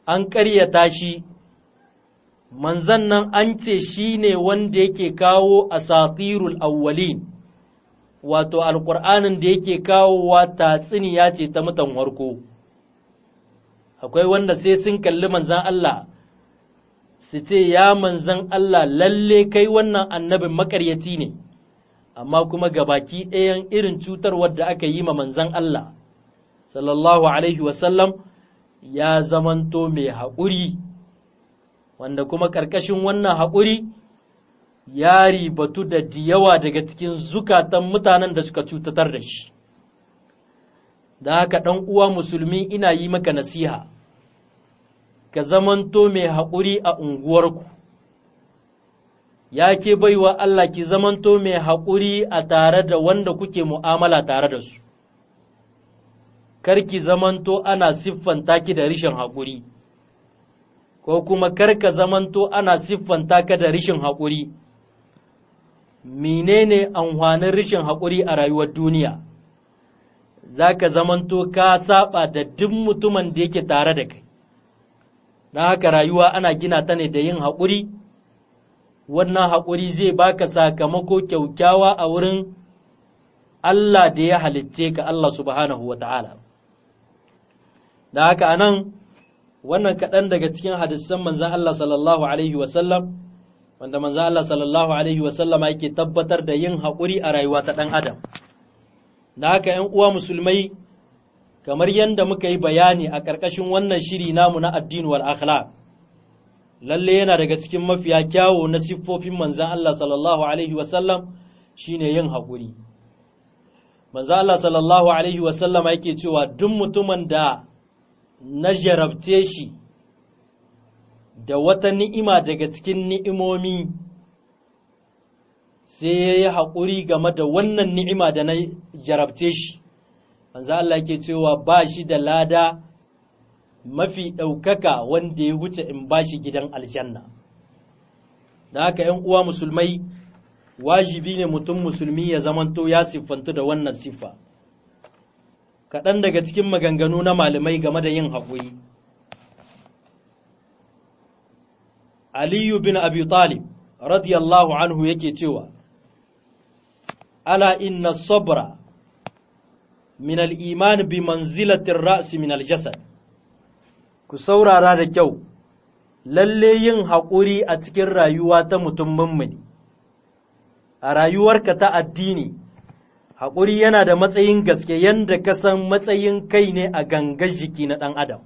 an ƙaryata shi manzan nan an ce shi ne wanda yake kawo asatirul awwalin wato alƙur'anin da yake kawowa tatsiniya ce ta mutan warko akwai wanda sai sun kalli manzan Allah su ce ya manzan Allah lalle kai wannan annabin makaryaci ne amma kuma gabaki ɗayan irin cutarwar da aka yi ma manzan Allah sallallahu alaihi wasallam ya zamanto mai haƙuri wanda kuma ƙarƙashin wannan haƙuri ya ribatu da yawa daga cikin zukatan mutanen da suka cutatar da shi da haka ɗan uwa musulmi ina yi maka nasiha ka zamanto mai haƙuri a unguwarku ya ke baiwa Allah ki zamanto mai haƙuri a tare da wanda kuke mu'amala tare da su kar ki zamanto ana siffanta ki da rishin haƙuri ko kuma kar ka zamanto ana siffanta ka da rishin haƙuri menene amfanin rishin haƙuri a rayuwar duniya za ka zamanto ka saba da duk mutumin da yake tare da kai na haka rayuwa ana gina ta ne da yin haƙuri wannan haƙuri zai baka sakamako kyaukyawa a wurin Allah da ya halitce ka Allah subhanahu wa ta'ala da haka anan wannan kaɗan daga cikin hadisan manzan Allah sallallahu Alaihi wasallam wanda manzan Allah sallallahu Alaihi wasallama yake tabbatar da yin haƙuri a rayuwa ta ɗan adam da haka ‘yan uwa musulmai kamar yadda muka yi bayani a ƙarƙashin wannan shiri namu na addini wal akhlaq lalle yana daga cikin mafiya kyawo na siffofin manzan Allah sallallahu alaihi wasallam shine yin haƙuri manzan Allah sallallahu alaihi wasallam yake cewa duk mutumin da na jarabce shi da wata ni'ima daga cikin ni'imomi sai ya yi haƙuri game da wannan ni'ima da na jarabce shi manzo Allah yake cewa ba shi da lada mafi ɗaukaka wanda ya wuce in ba shi gidan aljanna da haka ‘yan uwa musulmai wajibi ne mutum musulmi ya zamanto ya siffantu da wannan siffa kaɗan daga cikin maganganu na malamai game da yin haƙuri aliyu bin abi talib radiyallahu anhu yake cewa ala inna sabra min al'iman bi manzilatin ra'si min aljasad ku saurara da kyau lalle yin haƙuri a cikin rayuwa ta mutum mummuni a rayuwarka ta addini haƙuri yana da matsayin gaske yadda ka san matsayin kai ne a gangar jiki na ɗan adam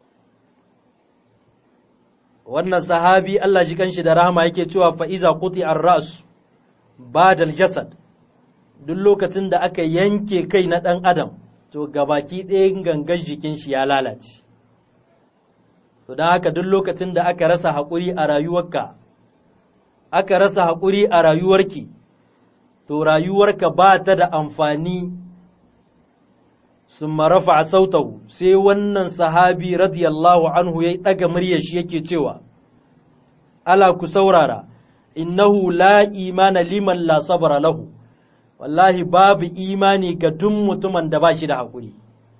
wannan sahabi Allah ji kanshi da rahama yake cewa fa'iza kuti an ra'su ba jasad duk lokacin da aka yanke kai na ɗan adam to gabaki ɗayan gangar jikin shi ya lalace to don haka duk lokacin da aka rasa haƙuri a rayuwarka aka rasa haƙuri a rayuwarki to rayuwarka ba ta da amfani sun marafa a sautahu sai wannan sahabi radiyallahu anhu ya ɗaga muryar shi yake cewa ala ku saurara innahu la imana liman la sabara lahu wallahi babu imani ga duk mutumin da ba shi da haƙuri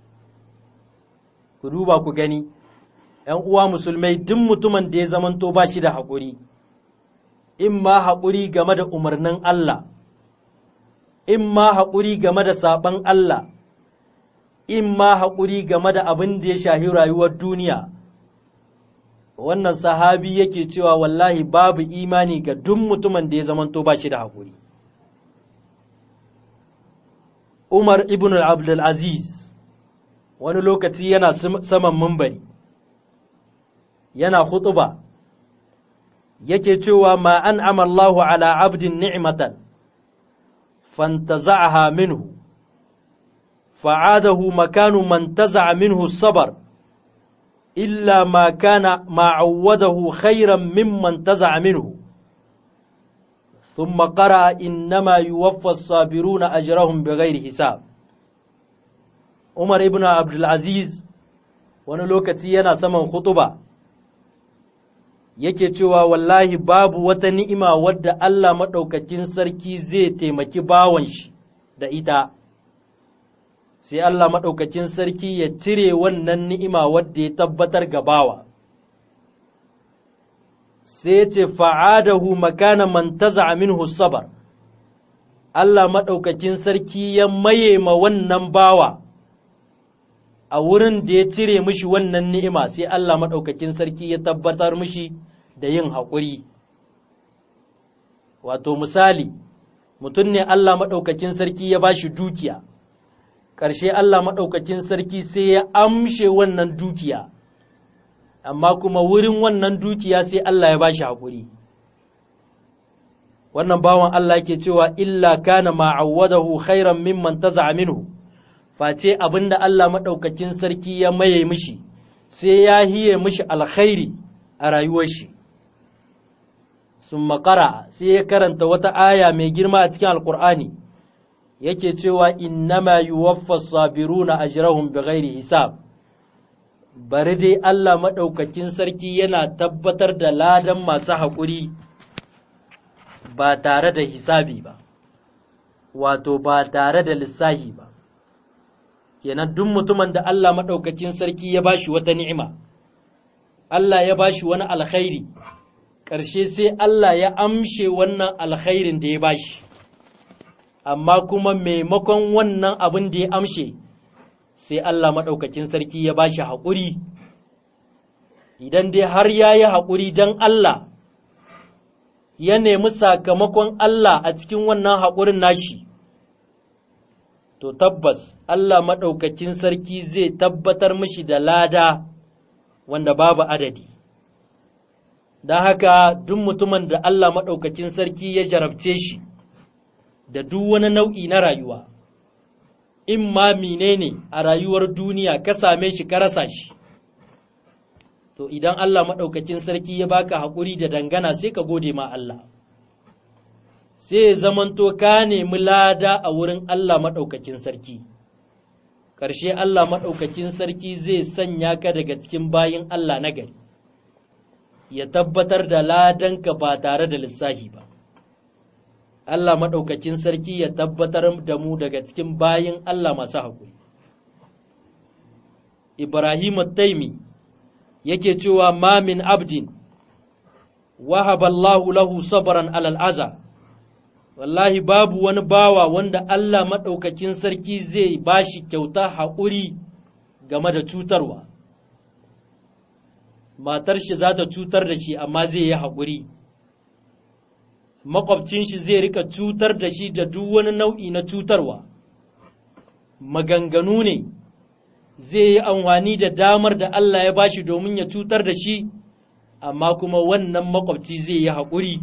ku duba ku gani ‘yan uwa musulmai duk mutumin da ya zamanto ba shi da haƙuri in ma haƙuri game da umarnin Allah in ma haƙuri game da saɓon Allah in ma haƙuri game da abin da ya shahi rayuwar duniya wannan sahabi yake cewa wallahi babu imani ga duk mutumin da ya zamanto ba shi da haƙuri Umar ibn Abdul Aziz wani lokaci yana saman mumbari yana khutuba yake cewa ma an amallahu ala abdin ni'matan fantaza'aha minhu fa'adahu makanu man taza'a minhu sabar illa ma kana ma awwadahu khairan mimman taza'a minhu ثم قرأ إنما يوفى الصابرون أجرهم بغير حساب Umar ibn Abdulaziz wani lokaci yana saman khutuba yake cewa wallahi babu wata ni'ima wadda Allah maɗaukakin sarki zai taimaki bawan shi da ita, sai Allah maɗaukakin sarki ya cire wannan ni'ima wadda ya tabbatar ga bawa, sai ce fa'adahu makana man taza minhu sabar Allah maɗaukakin sarki ya maye ma wannan bawa a wurin da ya cire mishi wannan ni'ima sai Allah maɗaukakin sarki ya tabbatar mishi da yin haƙuri. Wato misali, mutum ne Allah maɗaukakin sarki ya ba shi dukiya, ƙarshe Allah maɗaukakin sarki sai ya amshe wannan dukiya, amma kuma wurin wannan dukiya sai Allah ya ba shi haƙuri. Wannan bawan Allah ke cewa illa kana ma'awwadahu khairan mimman taza minhu. face abin da Allah maɗaukakin sarki ya maye mishi, sai ya hiye mishi alkhairi a rayuwar shi. Sun makara sai ya karanta wata aya mai girma a cikin Alƙur'ani, yake cewa innama yuwaffa sabiruna ajrahum bighairi hisab. Bari dai Allah maɗaukakin sarki yana tabbatar da ladan masu haƙuri ba tare da hisabi ba, wato ba tare da lissahi ba. kenan duk mutumin da Allah maɗaukakin sarki ya bashi wata ni'ima, Allah ya bashi wani alkhairi, ƙarshe sai Allah ya amshe wannan alkhairin da ya bashi, amma kuma maimakon wannan abin da ya amshe, sai Allah maɗaukakin sarki ya bashi haƙuri, idan dai har ya yi haƙuri don Allah, ya nemi sakamakon Allah a cikin wannan haƙurin nashi. to tabbas Allah maɗaukakin sarki zai tabbatar mishi da lada wanda babu adadi. Don haka duk mutumin da Allah maɗaukakin sarki ya jarabce shi da duk wani nau'i na rayuwa, in ma menene a rayuwar duniya ka same shi ka rasa shi. To idan Allah maɗaukakin sarki ya baka haƙuri da dangana sai ka gode ma Allah. sai zamanto ka nemi lada a wurin Allah maɗaukakin sarki, ƙarshe Allah maɗaukakin sarki zai sanya ka daga cikin bayin Allah na gari, ya tabbatar da ladanka ba tare da lissahi ba. Allah maɗaukakin sarki ya tabbatar da mu daga cikin bayin Allah masu haƙuri. Ibrahim Taimi yake cewa ma min abdin, wahaballahu lahu sabran alal aza. wallahi babu wani bawa wanda Allah maɗaukakin sarki zai ba shi kyauta haƙuri game da cutarwa. Matar shi za ta cutar da shi amma zai yi haƙuri. Maƙwabcin shi zai rika cutar da shi da duk wani nau'i na cutarwa. Maganganu ne zai yi amfani da damar da Allah ya ba shi domin ya cutar da shi, amma kuma wannan maƙwabci zai yi haƙuri.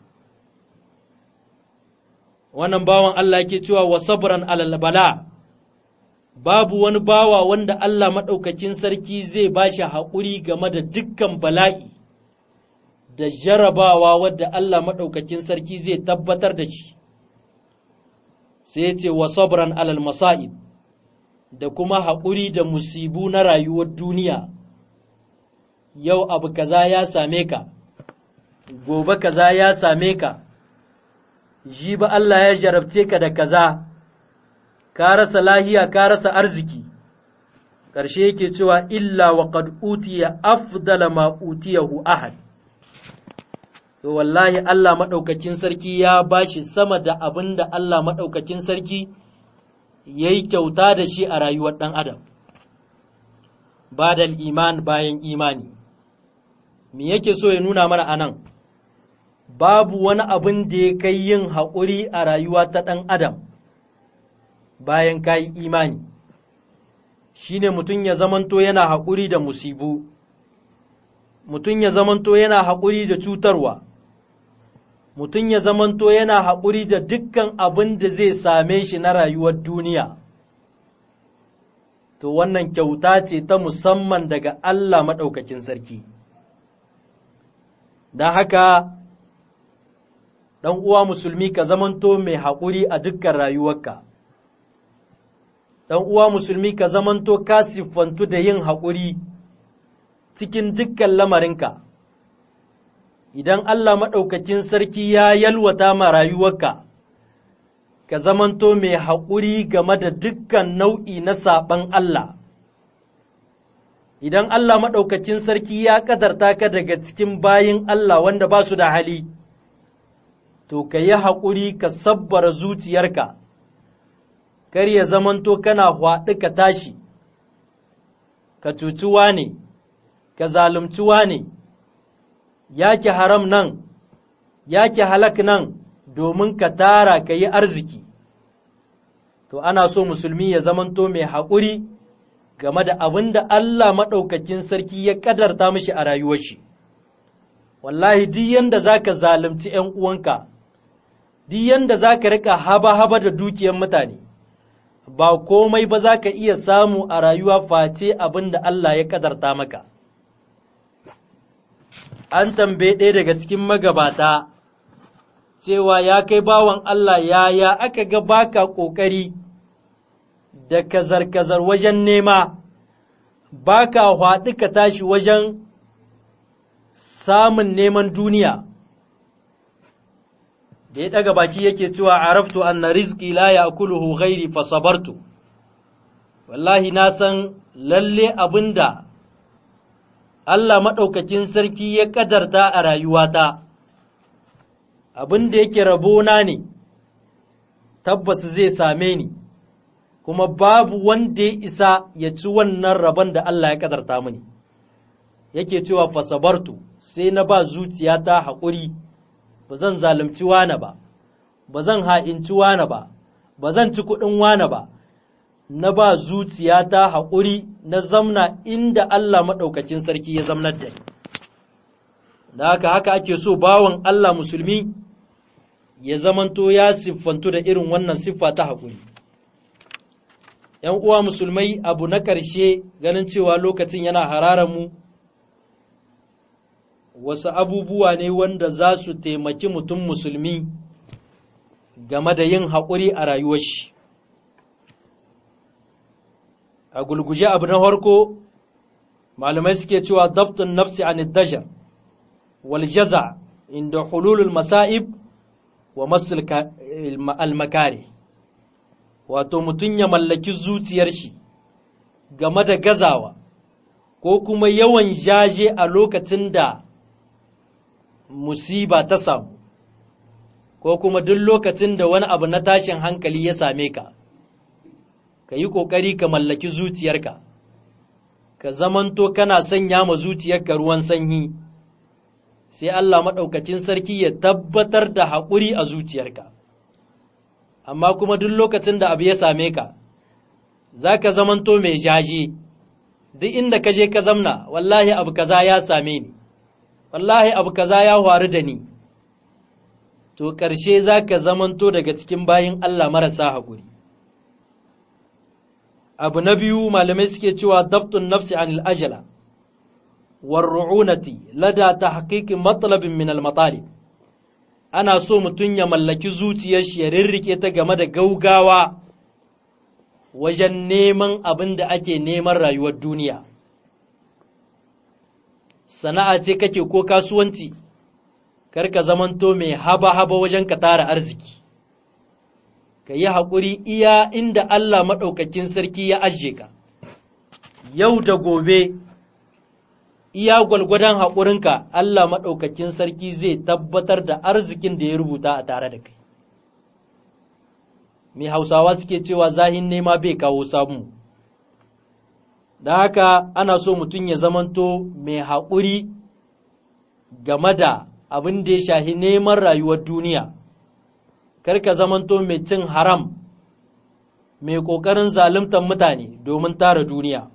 wannan bawan Allah ke cewa wa sabran alal bala babu wani bawa wanda Allah maɗaukakin sarki zai ba shi haƙuri game da dukkan bala'i da jarabawa wadda Allah maɗaukakin sarki zai tabbatar da shi sai ce wa sabran alal masa'ib da kuma haƙuri da musibu na rayuwar duniya yau abu kaza ya same ka gobe kaza ya same ka ji ba Allah ya jarabce ka da kaza, ka rasa lahiya, ka rasa arziki, ƙarshe yake cewa illa wa qad utiya afdala ma utiyahu ahad. To wallahi Allah maɗaukakin sarki ya bashi sama da abin da Allah maɗaukakin sarki ya yi kyauta da shi a rayuwar ɗan Adam. Badal iman bayan imani. Me yake so ya nuna mana anan? nan? babu wani abin da ya kai yin haƙuri a rayuwa ta ɗan adam bayan ka yi imani shi ne mutum ya zamanto yana haƙuri da musibu mutum ya zamanto yana haƙuri da cutarwa mutum ya zamanto yana haƙuri da dukkan abin da zai same shi na rayuwar duniya to wannan kyauta ce ta musamman daga Allah maɗaukakin sarki don haka ɗan uwa musulmi ka zamanto mai haƙuri a dukkan rayuwarka ɗan uwa musulmi ka zamanto ka siffantu da yin haƙuri cikin dukkan lamarinka idan Allah maɗaukakin sarki ya yalwata ma rayuwarka ka zamanto mai haƙuri game da dukkan nau'i na saɓan Allah idan Allah maɗaukacin sarki ya ƙadarta ka daga cikin bayin Allah wanda ba su da hali, to ka yi haƙuri ka sabbara zuciyarka, kar ya zamanto kana hwaɗi ka tashi, ka cuci ne, ka zalunci ne, yake haram nan, yake halak nan domin ka tara ka yi arziki. To, ana so musulmi ya zamanto mai haƙuri. game da abin da Allah maɗaukakin sarki ya ƙadarta mishi a rayuwar shi. Wallahi, duk yanda za ka zalunci ’yan uwanka, duk yanda za ka riƙa haba-haba da dukiyar mutane, ba komai ba za ka iya samu a rayuwa face abin da Allah ya ƙadarta maka. An tambaye ɗaya daga cikin magabata, cewa ya kai bawan Allah yaya aka ga baka ƙoƙari. da kazar-kazar wajen nema, ba ka haɗu ka tashi wajen samun neman duniya. Da ya ɗaga baki yake cewa araftu anna rizki la ya kuluhu ghairi fa sabartu. Wallahi na san lalle abin da Allah maɗaukakin sarki ya ƙadarta a rayuwata, abin da yake rabona ne, tabbas zai same ni. kuma babu wanda ya isa ya ci wannan rabon da Allah ya kadarta mini yake cewa fasabartu sai na ba zuciyata haƙuri ba zan zalunci wane ba ba zan ha'inci wane ba ba zan ci kuɗin wane ba na ba zuciyata haƙuri na zamna inda Allah maɗaukacin sarki ya zamnar da ni da haka haka ake so bawan Allah musulmi ya zamanto ya siffantu da irin wannan siffa ta haƙuri ‘yan uwa musulmai abu na ƙarshe ganin cewa lokacin yana hararar mu wasu abubuwa ne wanda za su taimaki mutum musulmi game da yin haƙuri a rayuwar shi. A gulguje abu na farko, malamai suke cewa dabtun nafsi an daja wal jaza inda hululul masa'ib wa masul al-makari. wato mutum ya mallaki zuciyar shi game da gazawa ko kuma yawan jaje a lokacin da musiba ta samu ko kuma duk lokacin da wani abu na tashin hankali ya same ka ka yi ƙoƙari ka mallaki zuciyarka ka zamanto kana sanya ma zuciyarka ruwan sanyi sai Allah maɗaukacin sarki ya tabbatar da haƙuri a zuciyarka amma kuma duk lokacin da abu ya same ka, za ka zamanto mai jaje, duk inda ka je ka zamna, wallahi abu kaza ya same ni, wallahi abu kaza ya faru da ni, to ƙarshe za ka zamanto daga cikin bayin Allah marasa haƙuri. Abu na biyu malamai suke cewa dabtun nafsi anil ajala, warru'unati lada ta haƙiƙin matsalabin min al-matalib. ana so mutum ya mallaki zuciyar shi ya rirrike ta game da gaugawa wajen neman abin da ake neman rayuwar duniya. Sana'a ce kake ko kasuwanci, kar ka zamanto mai haba-haba wajen ka tara arziki, ka yi haƙuri iya inda Allah maɗaukakin sarki ya ajiye ka, yau da gobe. iya gwalgwadon haƙurinka Allah maɗaukakin sarki zai tabbatar da arzikin da ya rubuta a tare da kai. Mai hausawa suke cewa zahin nema bai kawo samu. Da haka ana so mutum ya zamanto mai haƙuri game da abin da ya shahi neman rayuwar duniya, kar ka zamanto mai cin haram, mai ƙoƙarin zaluntar mutane domin tara duniya.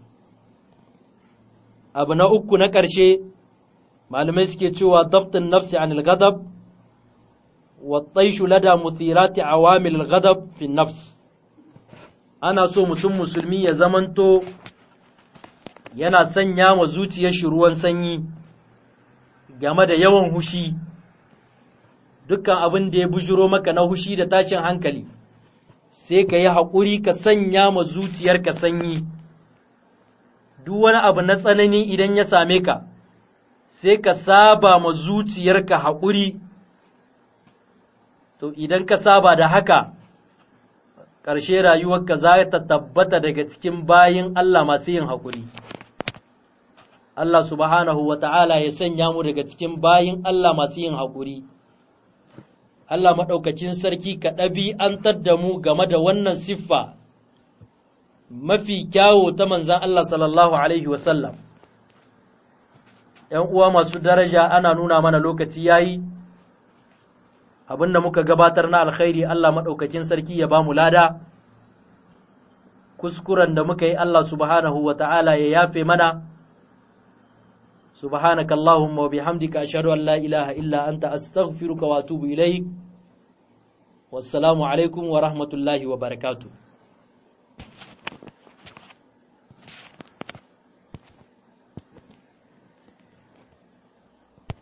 abu na uku na ƙarshe malamai suke cewa dabtin nafsi an al-ghadab wa tsaishu lada muthirati awamil al-ghadab fi nafs ana so mutum musulmi ya zamanto yana sanya wa zuciyar shi ruwan sanyi game da yawan hushi dukkan abin da ya bujiro maka na hushi da tashin hankali sai ka yi haƙuri ka sanya ma zuciyarka sanyi duk wani abu na tsanani idan ya same ka, sai ka saba ma zuciyarka haƙuri, to idan ka saba da haka, ƙarshe rayuwarka za ta tabbata daga cikin bayin Allah masu yin haƙuri. Allah subhanahu wa ta'ala ya sanya mu daga cikin bayin Allah masu yin haƙuri. Allah maɗaukacin sarki ka ɗabi'antar da mu game da wannan siffa mafi kyawo ta manzan Allah sallallahu Alaihi wasallam. ‘Yan uwa masu daraja ana nuna mana lokaci ya yi, abinda muka gabatar na alkhairi Allah maɗaukakin sarki ya ba mu lada, kuskuren da muka yi Allah subhanahu wa ta'ala ya yafe mana. سبحانك اللهم وبحمدك أشهد أن لا إله إلا أنت أستغفرك وأتوب إليك والسلام عليكم ورحمة الله وبركاته